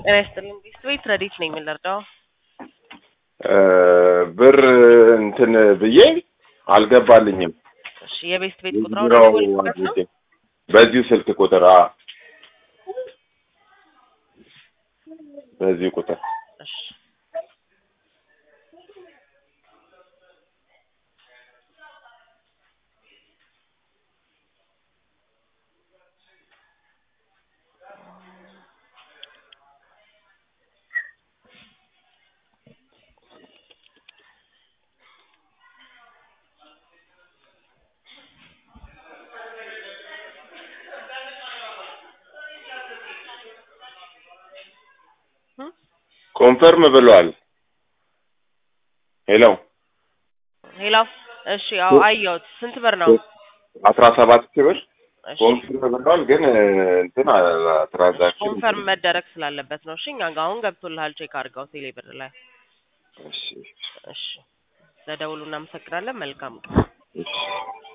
ጤና ይስጥልኝ። ቢስት ቤት ረዲት ነኝ የምንረዳው ብር እንትን ብዬ አልገባልኝም። እሺ የቤስት ቤት ቁጥር ቢሮው ደወልኩበት ነው። አድርጌ በዚሁ ስልክ ቁጥር አ በዚሁ ቁጥር እሺ ኮንፈርም ብሏል። ሄሎ ሄሎ። እሺ አዎ አየሁት። ስንት ብር ነው? አስራ ሰባት ሺህ ብር እሺ ኮንፈርም ብሏል። ግን እንትን ትራንዛክሽን ኮንፈርም መደረግ ስላለበት ነው። እሺ እኛ ጋር አሁን ገብቶልሃል። ቼክ አድርገው ቴሌ ብር ላይ። እሺ እሺ ለደውሉ እናመሰግናለን። መልካም ቀን። እሺ